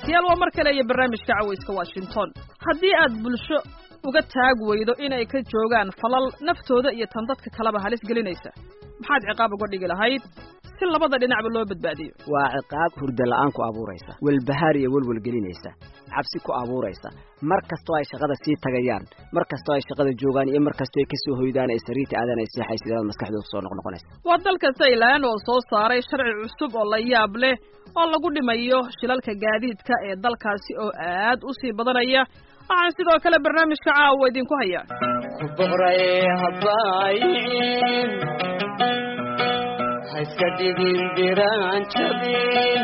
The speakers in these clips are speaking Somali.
dhegaystayaal waa mar kale iyo barnaamijka cawayska washington haddii aad bulsho uga taag weydo inay ka joogaan falal naftooda iyo tan dadka kaleba halis gelinaysa maxaad ciqaab uga dhigi lahayd si labada dhinacba loo badbaadiyo waa ciqaab hurda la'aan ku abuuraysa welbahaar iyo welwel gelinaysa cabsi ku abuuraysa mar kastoo ay shaqada sii tagayaan mar kastoo ay shaqada joogaan iyo mar kastoo ay kasoo hoydaan ay sariirta aadaan ay seexaysidaan maskaxdooda kusoo noqnoqonaysa waa dalka taylan oo soo saaray sharci cusub oo la yaab leh oo lagu dhimayo shilalka gaadiidka ee dalkaasi oo aad u sii badanaya waxaan sidoo kale barnaamijka caawa idinku hayaa haiska dhigin diraan jabin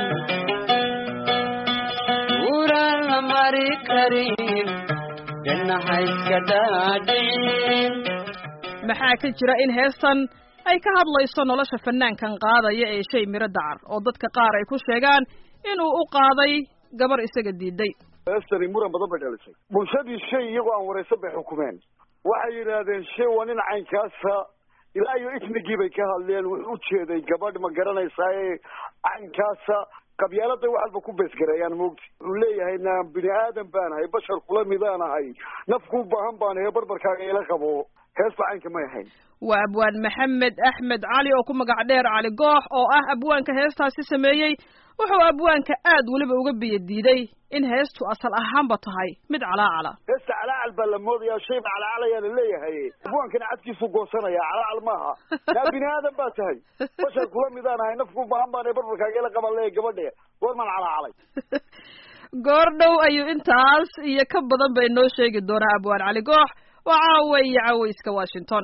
uraan la mari karin dhanna haiska dhaadhicin maxaa ka jira in heestan ay ka hadlayso nolosha fanaankan qaadaya ee shay miro dacar oo dadka qaar ay ku sheegaan inuu u qaaday gabar isaga diiday heestani muran badan bay dhalisay bulshadii shay iyagoo aan waraysan bay xukumeen waxay yidhaahdeen shay waa nin caynkaasa ilaa iyo ismigii bay ka hadleen wuxuu u jeeday gabadh ma garanaysaa ee caynkaasa qabyaalada wax walba ku beesgareeyaan moogti wuxuu leeyahay na bini aadan baan ahay bashar kula midaan ahay nafku baahan baan ahay barbarkaaga ila qabo heesta caynka may ahayn waa abwaan maxamed axmed cali oo ku magac dheer cali goox oo ah abwaanka heestaasi sameeyey wuxuu abwaanka aad weliba uga biyo diiday in heestu asal ahaanba tahay mid calaacala heesta calaacal baa la moodayaa shayba calaacalayaa la leeyahay abwaankana cadkiisu goosanaya calaacal maaha naa bini aadan baa tahay bashar kula midaan ahay nafku baahan baan ahay barbarkaaga ila qaban leeyahay gabadhe goormaan calaacalay goor dhow ayuu intaas iyo ka badan bay noo sheegi doonaa abwaan cali goox waa caawa iyo cawayska washington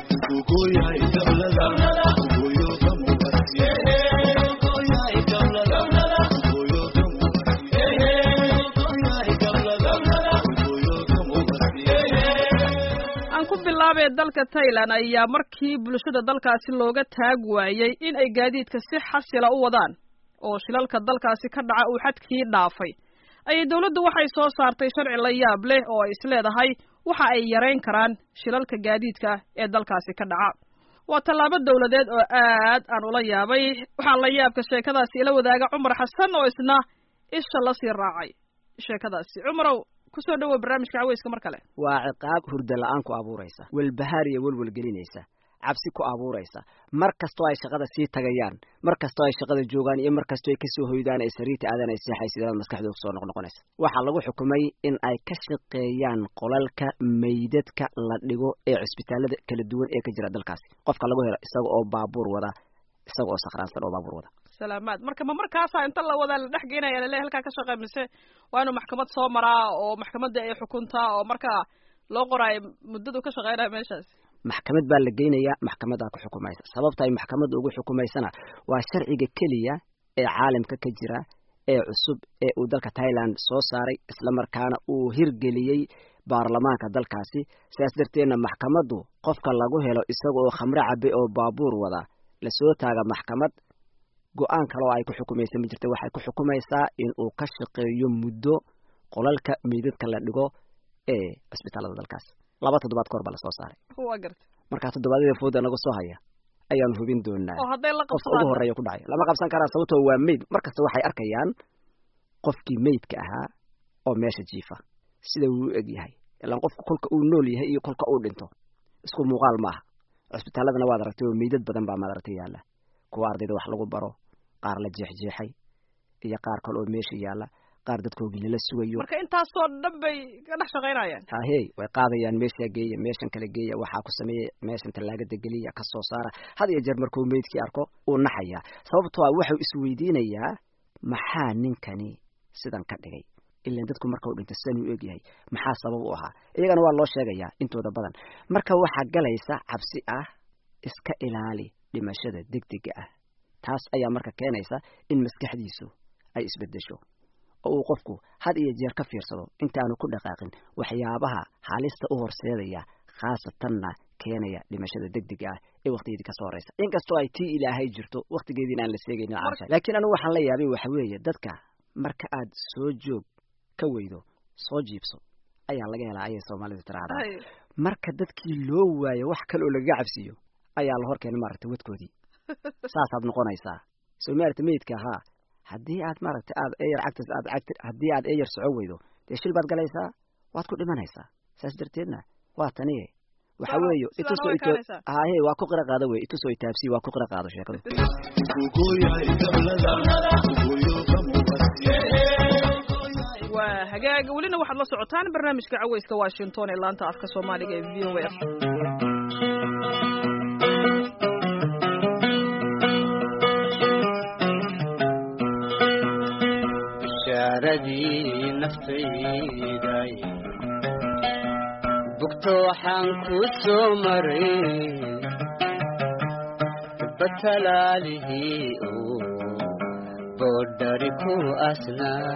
aan ku bilaabee dalka tailan ayaa markii bulshada dalkaasi looga taag waayey in ay gaadiidka si xasila u wadaan oo shilalka dalkaasi ka dhaca uu xadkii dhaafay ayay dawladdu waxay soo saartay sharci la yaab leh oo ay isleedahay waxa ay yarayn karaan shilalka gaadiidka ee dalkaasi ka dhaca waa tallaabo dawladeed oo aad aan ula yaabay waxaa la yaabka sheekadaasi ila wadaaga cumar xasan oo isna isha lasii raacay sheekadaasi cumarow kusoo dhawow barnaamijka caweyska mar kale waa ciqaab hurda la'aan ku abuuraysa welbahaar iyo welwel gelinaysa cabsi ku abuuraysa mar kastoo ay shaqada sii tagayaan mar kastoo ay shaqada joogaan iyo mar kastoo ay kasoo hoydaan ay sariirta aadaan ay seexaysidaan maskaxdooda kusoo noqnoqonaysa waxaa lagu xukumay in ay ka shaqeeyaan qolalka meydadka la dhigo ee cisbitaalada kala duwan ee ka jira dalkaasi qofka lagu helo isaga oo baabuur wada isaga oo sakhraansan oo baabuur wada salaamaad marka ma markaasaa inta la wadaa la dhex geenaya lale halkaa ka shaqey mise waa inuu maxkamad soo maraa oo maxkamadda ay xukuntaa oo markaa loo qoraayo muddadu ka shaqeynaya meeshaas maxkamad baa la geynayaa maxkamadaa ku xukumaysa sababta ay maxkamadda ugu xukumaysana waa sharciga keliya ee caalamka ka jira ee cusub ee uu dalka thailand soo saaray islamarkaana uu hirgeliyey baarlamaanka dalkaasi sidaas darteedna maxkamaddu qofka lagu helo isaga oo khamre cabe oo baabuur wada lasoo taaga maxkamad go-aan kale oo ay ku xukumaysa ma jirta waxay ku xukumaysaa in uu ka shaqeeyo muddo qolalka meydadka la dhigo ee cisbitaalada dalkaas laba toddobaad ka hor baa lasoo saaray waa garta markaa toddobaadyada fooda naga soo haya ayaanu hubin doonaa oo hadday la qofka ugu horeeya ku dhacay lama qabsan karaa sababtoo waa meyd mar kasta waxay arkayaan qofkii meydka ahaa oo meesha jiifa sida uu u eg yahay ilaan qofku kolka uu nool yahay iyo kolka uu dhinto isku muuqaal maaha cisbitaaladana waad aragtay oo meydad badan baa maad aragtay yaalla kuwa ardayda wax lagu baro qaar la jeexjeexay iyo qaar kale oo meesha yaalla qaar dadkoogii lala sugayo marka intaasoo dhan bay ka dhex shaqaynayaan hahey way qaadayaan meeshaa geeya meeshan kale geeya waxaa ku sameeya meeshan tallaagada geliya ka soo saara had iyo jeer markuu meydkii arko uu naxayaa sababtoo ah wuxuu isweydiinayaa maxaa ninkani sidan ka dhigay ilan dadku markau dhinto sidan uu egyahay maxaa sabab u ahaa iyagana waa loo sheegayaa intooda badan marka waxaa galaysa cabsi ah iska ilaali dhimashada degdega ah taas ayaa marka keenaysa in maskaxdiisu ay isbedesho oo uu qofku had iyo jeer ka fiirsado intaanu ku dhaqaaqin waxyaabaha halista u horseedaya khaasatanna keenaya dhimashada degdega ah ee waktigeedii kasoo horeysa inkastoo ay tii ilaahay jirto waktigeediina aan la seegaynin caasha laakiin anigu waxaan la yaabay waxa weeye dadka marka aad soo joog ka weydo soo jiibso ayaa laga helaa ayay soomaalidu tiraahdaa marka dadkii loo waayo wax kale oo lagaga cabsiiyo ayaa la hor keenay maaragtay wadkoodii saasaad noqonaysaa soo maaragta meydka ahaa haddii aad maaragtay aad eyar cagtas aad cagti haddii aad eyar soco weydo dee shil baad galaysaa waad ku dhimanaysaa saas darteedna waa taniye waxa Sidaana- weeye sidaana itusoo way ito kaanaysaa. haye waa ku qira qaado wey itusoo itaabsi waa ku qira qaado sheekadu waa hagaag welina waxaad la socotaan barnaamijka caweyska washington ee laanta afka soomaaliga ee v o a bishaaradii naftayday bugto waxaan ku soo maray batalaalihii uu boodhari ku asnaa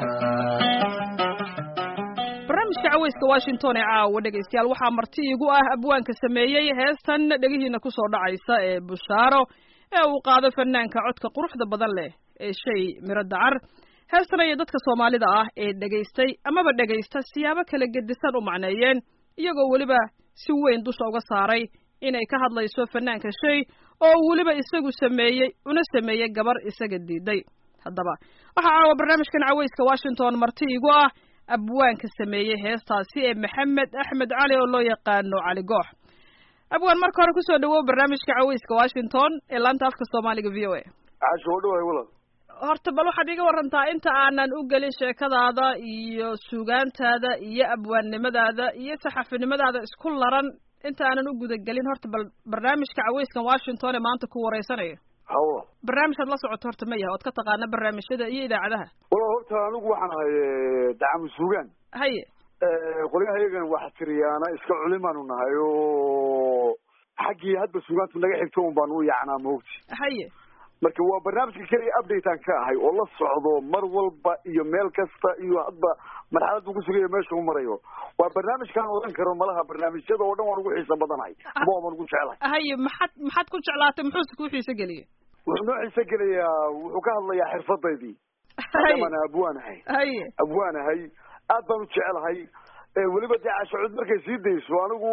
barnaamijka caweyska washington ee caawa dhegaystayaal waxaa marti igu ah abwaanka sameeyey heestan dhegihiina kusoo dhacaysa ee bushaaro ee uu qaado fanaanka codka quruxda badan leh ee shay miro dacar heestan ayay dadka soomaalida ah ee dhegaystay amaba dhegaysta siyaabo kala gedisan u macneeyeen iyagoo weliba si weyn dusha uga saaray inay ka hadlayso fanaanka shay oo weliba isagu sameeyey una sameeyey gabar isaga diiday haddaba waxaa caawa barnaamijkan caweyska washington marti igu ah abwaanka sameeyey heestaasi ee maxamed axmed cali oo loo yaqaano cali goox abwaan marka hore kusoo dhawow barnaamijka caweyska washington ee laanta afka soomaaliga v o a caasho waa dhawahay walaal horta bal waxaad iga warantaa inta aanan u gelin sheekadaada iyo suugaantaada iyo abwaannimadaada iyo saxafinimadaada isku laran inta aanan u gudagelin horta bal barnaamijka caweyskan washington ee maanta ku wareysanayo hawo barnaamijkaad la socoto horta ma yaha ood ka taqaana barnaamijyada iyo idaacadaha walaal horta anigu waxaan ahay dacamu suugaan haye qolyaha iyagan wax tiriyaana iska culimaanu nahay oo xaggii hadba suugaantu naga xigto un baanu u yacnaa moogti haye marka waa barnaamijka keliya updatean ka ahay oo la socdo mar walba iyo meel kasta iyo hadba marxalad uu kusugayo meesha u marayo waa barnaamijkaan oran karo malaha barnaamijyada oo dhan waan ugu xiisa badanahay ama waan ugu jeclahay haye maxaad maxaad ku jeclaatay muxuuse kuu xiise geliyey wuxuu noo xiise gelayaa wuxuu ka hadlayaa xirfadaydii haye maadaama abwaan ahay haye abwaan ahay aad baan u jecelahay ee weliba dee cashacud markay sii dayso anigu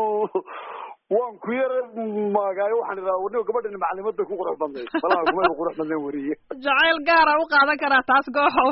waan ku yara maagaayo waxaan idhaha wadniga gabadhani macalimad bay ku qurux badnayd malaha kumay qurux badnayn weriye jacayl gaara u qaadan karaa taas gooxow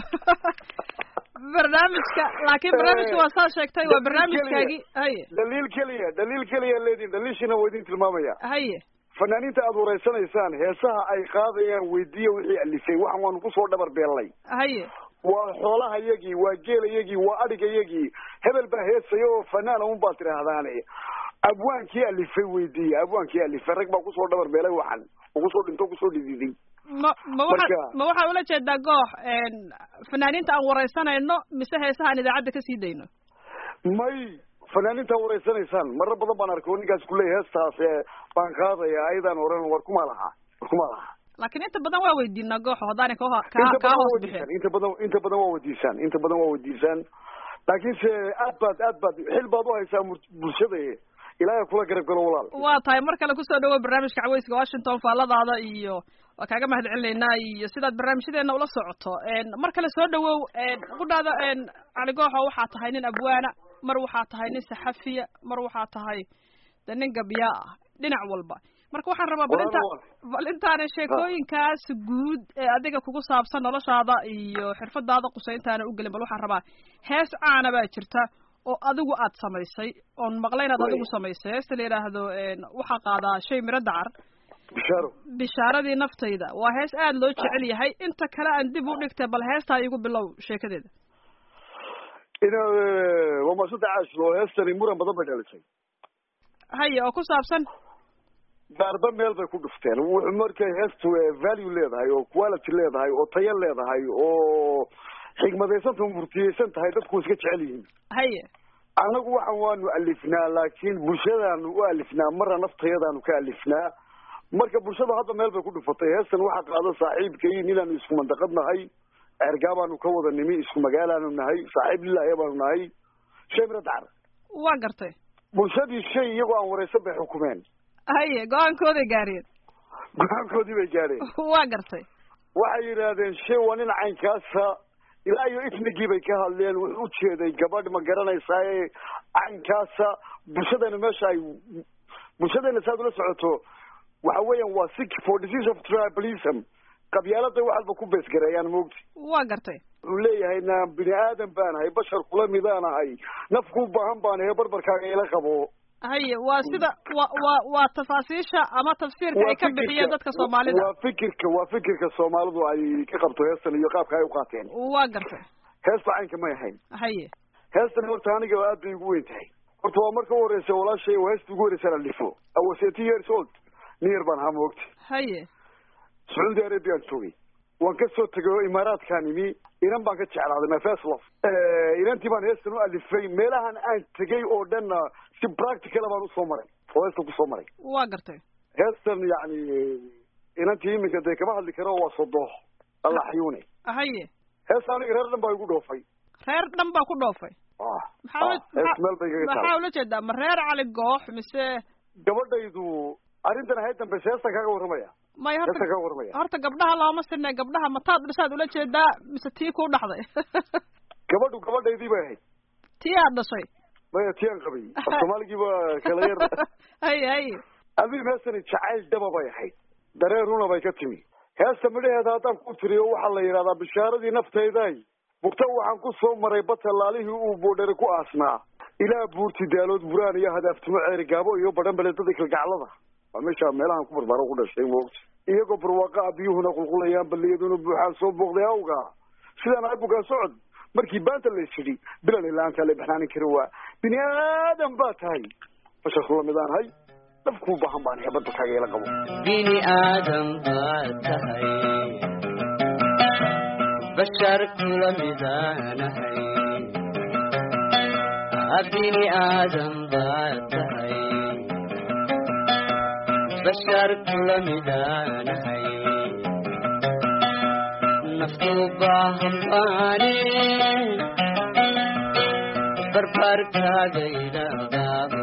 barnaamijka laakiin barnaamijka waa saa sheegtay waa barnaamijkaagii haye dhaliil keliya dhaliil keliya leediin dhaliilshina waa idin tilmaamaya haye fanaaniinta aad wareysanaysaan heesaha ay qaadayaan weydiiya wixii alifay waxan waanu kusoo dhabar beellay haye waa xoolaha yagii waa geelayagii waa adhiga yagii hebel baa heesaya oo fanaana un baad tidhaahdaane abwaankii alifay weydiiya abwaankii alifay rag baa kusoo dhabar beelay waxan oo kusoo dhinto kusoo dhididay ma ma waxaad Marka- ma waxaad ula jeedaa goox fanaaniinta aan wareysanayno mise heesaha aan idaacadda ka sii dayno may fanaaniinta wareysanaysaan marar badan baan arkay oo ninkaas kuleeya heestaas ee baan qaadaya ayadaan oran war kuma laha war kuma laha laakiin inta badan waa weydiinaa gooxo haddaanay ka ho- inta kaa kaa badan waa hoos wadiisaan bixin inta badan inta badan waa wadiisaan inta badan waa wadiisaan laakiinse aad baad aad baad xil baad u haysaa mur- bulshada ilaahay kula garab galo walaal waa tahay mar kale kusoo dhawow barnaamijka caweyska washington faalladaada iyo waa kaaga mahad celinaynaa iyo sidaad barnaamijyadeena ula socoto mar kale soo dhawow qudhaada cali gooxo waxaa tahay nin abwaana mar waxaa tahay nin saxafiya mar waxaa tahay de nin gabyaa ah dhinac walba marka waxaan rabaa bal inta bal intaana sheekooyinkaas guud ee adiga kugu saabsan noloshaada iyo xirfadaada qusayntaana ugelin bal waxaan rabaa hees caana baa jirta oo adigu aad samaysay oon maqlay inaad adigu samaysay heesta la yidhaahdo waxaa qaadaa shay miro dacar bishaaro bishaaradii naftayda waa hees aada loo jecel yahay inta kale aan dib u dhigtay bal heestaa igu bilow sheekadeeda ina waa maasanta caashlo heestani muran badan bay dhalisay haye oo ku saabsan daarba meel bay ku dhufteen wuxuu markay heestu value leedahay oo quality leedahay oo tayo leedahay oo xigmadaysanta murtiyeysan tahay dadku iska jecel yihiin haye anagu waxan waanu alifnaa laakiin bulshadaanu u alifnaa marna naftayadaanu ka alifnaa marka bulshada hadda meel bay ku dhufatay heestan waxaa qaada saaxiibkay ninaanu isku mandaqad nahay ergaabaanu ka wada nimi isku magaalaanu nahay saaxiib lilaahi baanu nahay shay mira dacar waa gartay bulshadii shay iyagoo aan wareysan bay xukumeen haye go-aankooday gaareen go-aankoodii bay gaadheen waa gartay waxay yidhaahdeen shay waa nin caynkaasa ilaa iyo ifnigii bay ka hadleen wuxuu ujeeday gabadh ma garanaysaa caynkaasa bulshadana meesha ay bulshadeena saad ula socoto waxa weeyaan waa sick for disease of tribalism qabyaalada waxalba ku beesgareeyaan moogti waa gartay wuxuu leeyahay na bini aadan baan ahay bashar kula midaan ahay nafku u baahan baan ahay barbarkaaga ila qabo haye waa sida wa wa waa tafaasiisha ama tafsiirka ay ka bixiyeen dadka soomaalida waa fikirka waa fikirka soomaalidu ay ka qabto heestan iyo qaabka ay u qaateen waa gartay heesta caynka may ahayn haye heestan horta aniga aad bay ugu weyn tahay horta waa marka u horeysa walaashay waa heesta ugu horeysa la lifo I was eighteen years old near baan ahaa moogta haye sacuudi arabiaan joogay waan ka soo tegay oo imaaraadkaan imi inan baan ka jeclaaday my first love inantii baan heestan u alifay meelahan aan tegay oo dhanna si practical baan usoo maray oo heestan kusoo maray waa gartay heestan yacni inantii iminka dee kama hadli karo waa sodoox allah xayuune haye heesta aniga reer dhan baa igu dhoofay reer dhan baa ku dhoofay ah maxaa ula- ah, hees meel bay kaga maxaa tahay ula jeedaa ma reer cali goox mise gabadhaydu arrintan ahayd dambe heestan kaaga warramaya may heestan horta kaaga warramaya horta gabdhaha looma sinay gabdhaha mataad dhashaad ula jeedaa mise tii kuu dhaxday gabadhu gabadhaydii bay ahayd tii aad dhashay maya tiyaan qabay af soomaaligii baa kala yar haye haye adiin heestani jacayl dhaba bay ahayd dareen runa bay ka timi heesta midhaheeda haddaan ku tiriyo waxaa la yidhahdaa bishaaradii naftayday bugta waxaan ku soo maray batalaalihii uu boodhere ku aasnaa ilaa buurti daalood buraan iyo hadaaftimo ceeri gaabo iyo badhan beledada kalgaclada waa meesha meelahan ku barbaro ku dhashay moogta iyagoo barwaaqa a biyuhuna qulqulayaan balliyaduna buuxaan soo booqday awga sidaan ahay bugaan socod markii baanta la isidhi bilan ilaantaa la baxnaanin karin waa bini aadan baa tahay bashar kula midaan hay nafkuu baahan baan ahay badbalkaaga ila qabo bini aadam baad tahay bashar kula midaanahay bini aadam baad tahay bashar kula midaanahay naftu baahan baane barbarkaaga ila qaabo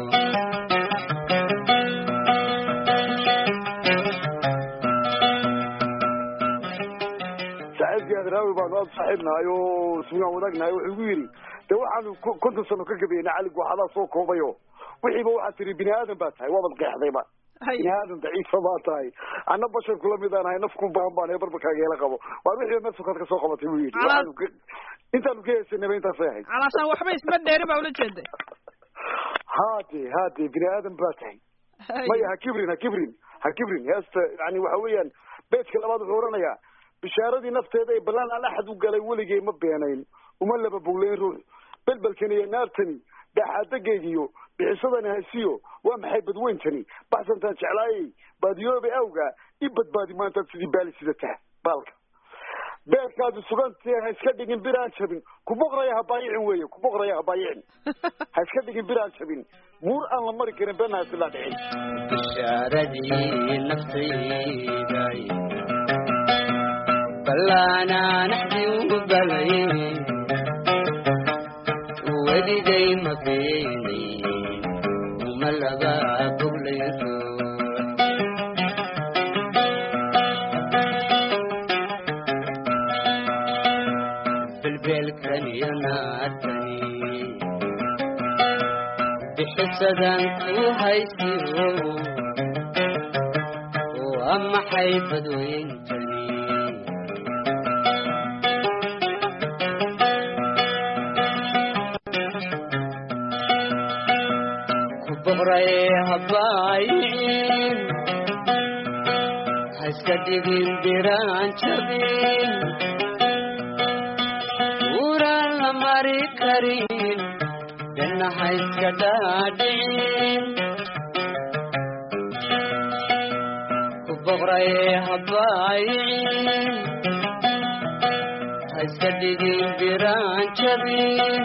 saaxiibkii adraawi baanu aada saaxiibnahay oo sugaan wadaagnahay wuxuu igu yidhi de waxaanu ko- konton sano ka gabayna cali gooxadaa soo koobayo wixiiba waxaad tiri bini aadan baa tahay waabad qeexdayba bini haye aadan daciifa baa tahay anna bashar kula midaan ahay nafku baahan baan ahay barbarkaaga ila qabo waa wixiiba meel sukaad ka soo qabatay buu yidhi Calaad- Waxaanu ka- intaanu ka heesanayba intaasay ahayd calaashaan waxba isma dheeri baa ula jeeday haade haade bini aadan baa tahay Haye. maya ha kibrin ha kibrin ha kibrin heesta yani waxa weeyaan beedka labaad wuxuu oranayaa bishaaradii nafteeda ee ballaan aan axad u galay weligay ma beenayn uma laba boglayn ruux belbelkani iyo naartani daxaadagaygiyo bixisadani hasiyo waa maxay badweyntani baxsantaan jeclaayay baadiyoobe awga i badbaadi maantaad sidii baali sidata baalka beerkaadu sugantee ha iska dhigin biraan jabin ku boqraya ha baayicin weeye ku boqraya ha baayicin ha iska dhigin biraan jabin buur aan la mari karin beenna ha isla dhicin bishaaradii naftayday ballaanaanaxdi u balay weligay ma beenayn uma laba boglayso belbelkan iyo naartani bixisadan ku haysiyo waa maxay badweyntani ku boqray habaayicin ha iska dhigin biraan jabin uraan la mari karin dhanna ha iska dhaadhicin ku boqray habaayicin ha iska dhigin biraan jabin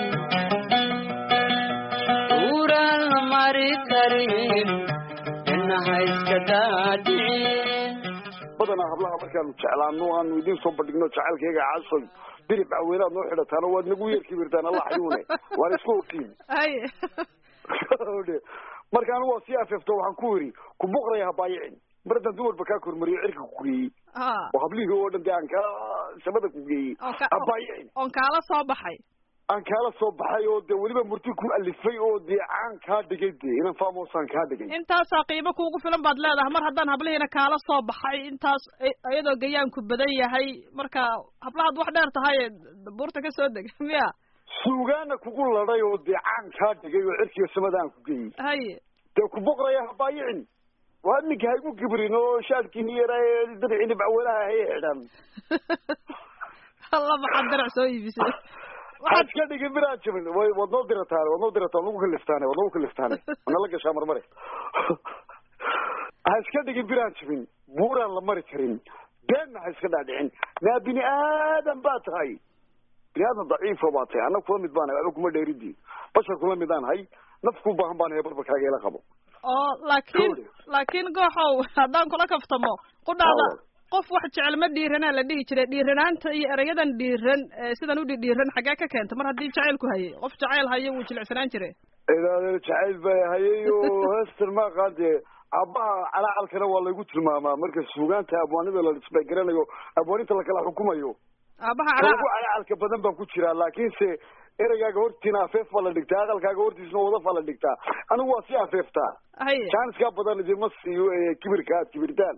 uraan la mari karin dhanna ha iska dhaadhicin badanaa hablaha markaanu jeclaano aanu idiin soo bandhigno jacaylkayga casoy dirib caweynaad noo xidhataano waad nagu yeer kibirtaan allah xayuune waan isku ogtiin haye marka anigu waa sii afeefto waxaan ku yidhi ku boqraya ha baayicin mar haddaan dumarba kaa kormariyo cirka ku geeyey ha oo hablihii oo dhan dee aan kaa samada ku geeyey oo ka- ha baayicin oon kaala soo baxay aan kaala soo baxay oo dee weliba murti ku alifay oo dee caan kaa dhigay dee inan faamosaan kaa dhigay intaasaa qiimo kuugu filan baad leedahay mar haddaan hablihiina kaala soo baxay intaas iyadoo gayaanku badan yahay marka hablahaad wax dheer tahay buurta ka soo deg miya suugaana kugu ladhay oo dee caan kaa dhigay oo cirkiga samada aan ku geeyey haye dee ku boqraya habaayicin waa ninka ha igu kibrin oo shaadkiini yara dabci dhibcawelaha hay xidhan alla maxaad darac soo iibisay waxaad iska dhigin biraan jabin way waad noo dirataane waad noo dirataan nagu kaliftaane waad nagu kaliftaane wana la gashaa marmare ha iska dhigin biraan jabin buuraan la mari karin beenna ha iska dhaadhicin naa bini aadan baa tahay bini aadan daciifo baa tahay anna kula mid baanahay waxba kuma dheeridii bashar kula mid aan hay naf ku baahan baan hay barbarkaaga ila qabo oo laakiin laakiin gooxow haddaan kula kaftamo qudhaada qof wax jecel ma dhiiranaa la dhihi jiray dhiiranaanta iyo erayadan dhiiran sidan u dhidhiiran xaggee ka keenta mar haddii jacaylku hayay qof jacayl hayo wuu jilicsanaan jiray idaadeer jacayl baa hayay oo heestan ma aqaan dee aabbaha calaacalkana waa laygu tilmaamaa marka suugaanta abwaanida la isbagaranayo abwaaninta lakala xukumayo aabaha ugu calacalka badan baan ku jiraa laakiinse ereygaaga hortiina afeef baa la dhigtaa aqalkaaga hortiisna wadaf baa la dhigtaa anigu waa sii afeeftaa haye jaaniskaa badan idinma siiyo kibirka aad kibirtaan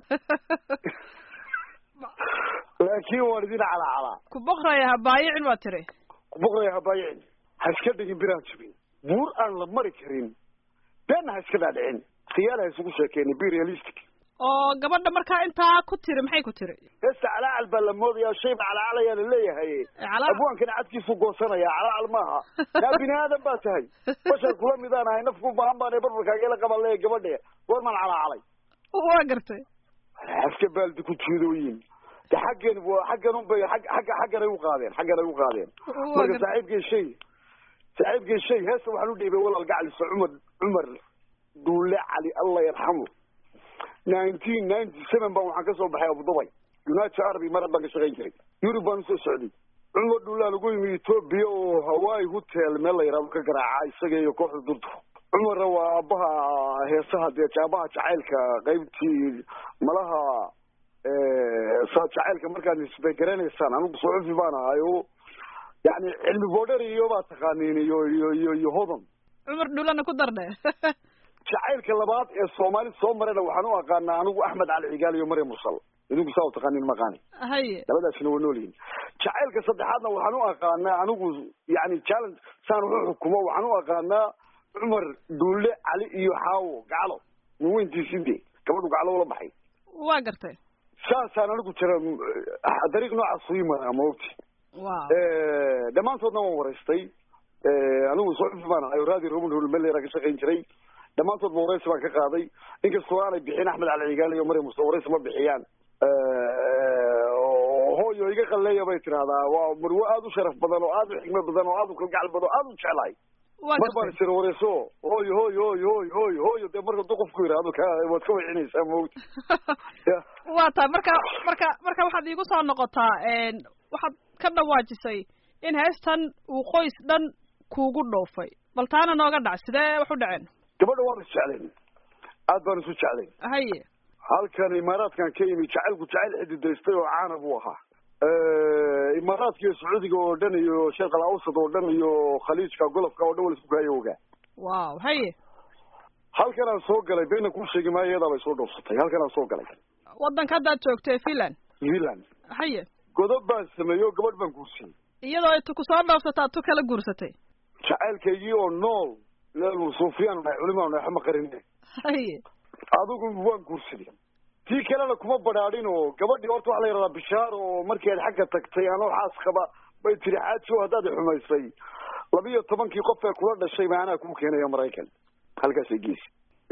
laakiin waan idin calacalaa ku boqraya habaayicin waa tiri ku boqraya habaayicin ha iska dhigin biraan jabin buur aan la mari karin beenna ha iska dhaadhicin khiyaal ha isugu sheekeenay be realistic oo gabadha markaa intaa ku tiri maxay ku tiri heesta calaacal baa la moodayaa shay ba calacalayaa la leeyahay abwaankana cadkiisu goosanaya calaacal maaha naa bini aadan baa tahay bashar kula midaan ahay naf ku baahan baan barbarkaaga ila qaban leeya gabadhe goormaan calacalay waa gartay aska baaldi ku jiidooyin de xaggan xaggan unbay ag agga xaggan ay u qaadeen xaggan ay u qaadeen marka saaxiibkay shay saaxiibkay shay heesta waxaan u dhiibay walaal gacalisa cumar cumar duule cali allah yarxamu nineteen ninety seven baan waxaan kasoo baxay abudubay united arabi mar haddaan ka shaqayn jiray yurub baan usoo socday cumar duulaa lagu yimi ethoobia oo hawaii hotel meel la yidhahdo ka garaaca isaga iyo kooxda durtu cumarna waa aabaha heesaha dee aabaha jacaylka qaybtii malaha saa jacaylka markaad isbay garanaysaan anigu suxufi baan ahay o yani cilmi boodher iyo baa taqaaniin iyo iyo iyo iyo hodan cumar dhulana ku dardhe jacaylka labaad ee soomaali soo marayna waxaan u aqaanaa anigu axmed cali cigaal iyo maryam mursal idinku saa u taqaaniin maqaani haye labadaasina waa nool yihin jacaylka saddexaadna waxaan u aqaanaa anigu yani challenge saan wuxu xukumo waxaan u aqaanaa cumar duulle cali iyo xaawo gaclo min weyntiisinde gabadhu gaclo ula baxay waa gartay saasaan anigu jira dariiq noocaas ii maraa maogti wow dhammaantoodna waan waraystay anigu suxufi baan ahay raadi roman holmelera ka shaqayn jiray dhammaantoodba waraysi baan ka qaaday inkastoo aanay bixin axmed cali cigaal iyo maryam musa waraysi ma bixiyaan hooyo iga qalleeya bay tidahdaa waa marwo aada u sharaf badan oo aada u xikmad badan oo aada u kalgacal badan oo aada u jeclahay mar baan isira wareyso hooyo hooyo hooyo hooyo hooyo hooyo dee marka du qofku yidhaahdo ka waad ka wecinaysaa maogti waa tahay marka marka marka waxaad iigu soo noqotaa waxaad ka dhawaajisay in heestan uu qoys dhan kuugu dhoofay bal taana nooga dhac sidee wax u dhaceen gabadha waan is jeclayn aad baan isu jeclayn haye halkan imaaraadkan ka yimi jacaylku jacayl xididaystay oo caana buu ahaa imaaraadka iyo sacuudiga oo dhan iyo sheekh al awsad oo dhan iyo khaliijka golofka oo dhan wala isku kaayo ogaa wow haye halkan aan soo galay beenna kuu sheegi maayo iyadaa bay soo dhoofsatay halkan aan soo galay waddanka haddaad joogtay finland finland haye godob baan sameeyey oo gabadh baan guursiyey iyadoo tu ku soo dhoofsata tu kala guursatay jacaylkaygii oo nool leelu suufiyaan nahay culimaan nahay xama qarine haye adigu waan guursaday tii kalena kuma badhaadhin oo gabadhii horta waxa la yidhahdaa bishaar oo markii aad xagga tagtay anoo xaas qaba bay tiri xaajo haddaad xumaysay labiyo tobankii qof ee kula dhashay ma anaa kuu keenaya maraykan halkaasay geesi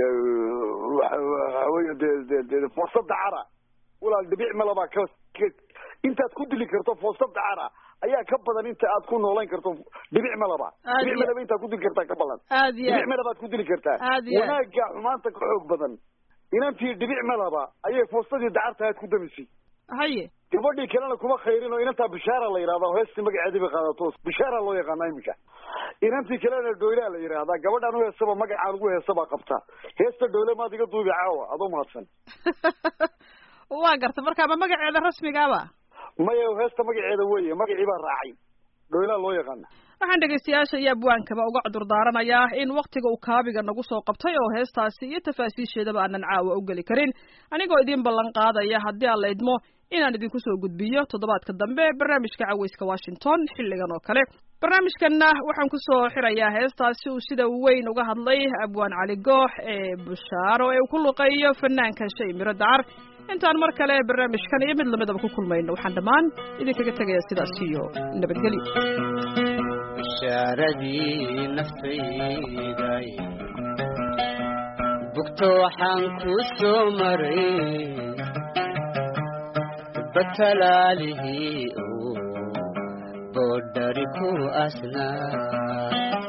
waxa weye de de de foosada cara walaal dhibic malabaa ka intaad ku dili karto foosada cara ayaa ka badan inta aad ku noolayn karto dhibic malaba dhibic malaba intaad ku dili kartaa ka badan aad iyo dhibic malabaad ku dili kartaa Aad iyo aad. wanaaga xumaanta ka xoog badan inantii dhibic malaba ayay foostadii dacarta aad ku damisay haye gabadhii kalena kuma khayrin oo inantaa bishaara la yidhahda heestii magaceedii bay qaadato bishaara loo yaqaana iminka inantii kalena dhoylaa la yidhaahdaa gabadhaan u heesaba magacaan ugu heesabaa qabta heesta dhoyle maad iga duubi caawa adoo mahadsan waa garta marka ma magaceeda rasmigaaba maya heesta magaceeda weye magacii baa raacay dhoylaa loo yaqaana waxaan dhegaystayaasha iyo abwaankaba uga cudurdaaranayaa in wakhtiga uu kaabiga nagu soo qabtay oo heestaasi iyo tafaasiisheedaba aanan caawa u geli karin anigoo idiin ballan qaadaya haddii aan la idmo inaan idinku soo gudbiyo toddobaadka dambe barnaamijka caweyska washington xilligan oo kale barnaamijkanna waxaan ku soo xirayaa heestaasi uu sida weyn uga hadlay abwaan cali goox ee bushaaro ee uu ku luqeeyo fanaanka shay miro dacar intaan mar kale barnaamijkan iyo mid lamidaba ku kulmayno waxaan dhammaan idinkaga tegaya sidaas iyo nabadgelyo bishaaradii naftayday bugto waxaan ku soo maray batalaalihii uu boodhari ku asnaa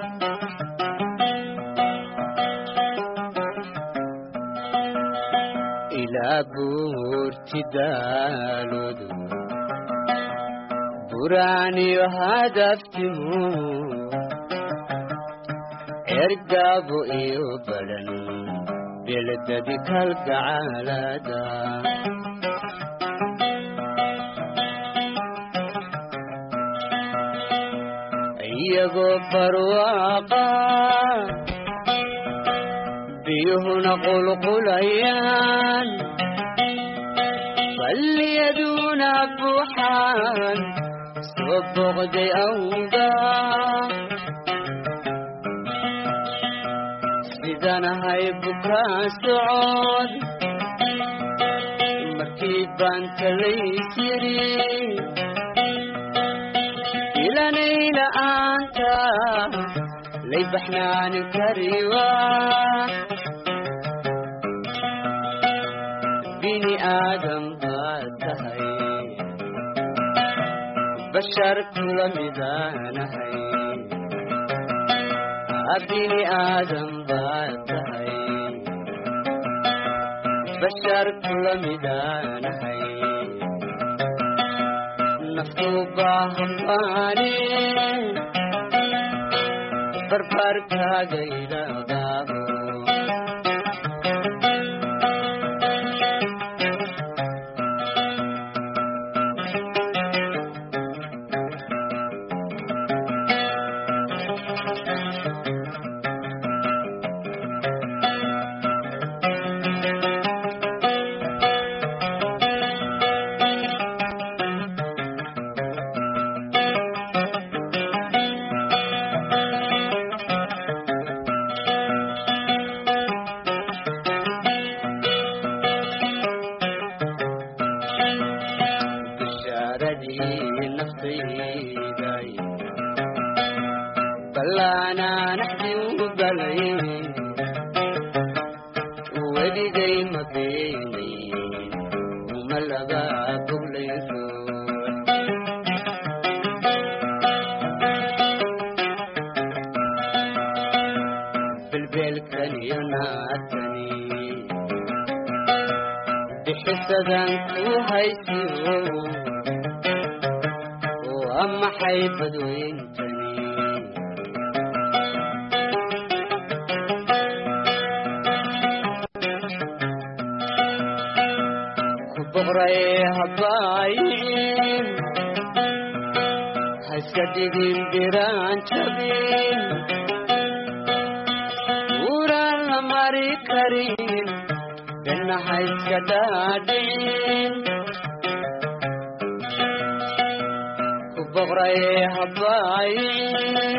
ilaa buurti daaloodu buraaniyo hadaftimu ergaabo iyo badhan beledadi kalgacaalada iyagoo barwaaqa biyuhuna qulqulayaan balliyaduna buuxaan soo boqday awga sidanahay bukaa socod markii baan talaysiri ilanayla-aanta lay baxnaanin kariwa bini aadam baad tahay bashar kula midaanahay bini aadam baad tahay bashar kula midaanahay naftu baahambaane barbaarkaaga idhaadaabo bishaaradii naftayday ballaanaanaxdii u balay weligay ma beenayn uma laba boglayso belbeelkan iyo naatani bixisadan ku haysiyo waa maxay badweyntani ku boqray habaayin haiska dhigin biraan jabin uraan la mari karin dhanna haiska dhaadhin ku boqray habaayin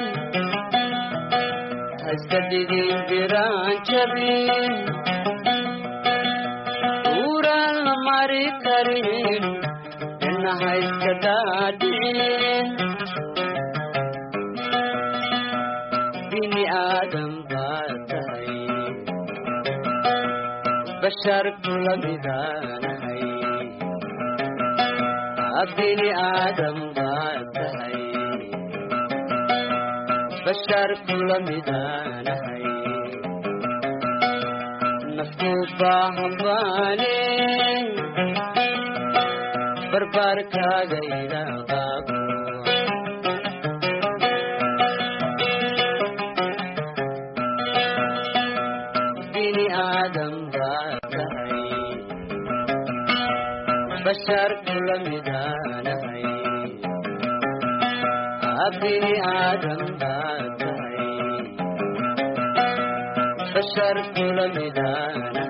haiska dhigin biraan jabin uraan la mari karin dhanna haiska dhaadhin bini aadam baad tahay bashar kula midaanahay bini aadam baad tahay bashar kula midaanahay naftu baahambaane barbaarkaaga ilaaqaabo bini aadam baad tahay bashar kula midaanahay bini aadam baa tahay bashar kula midaana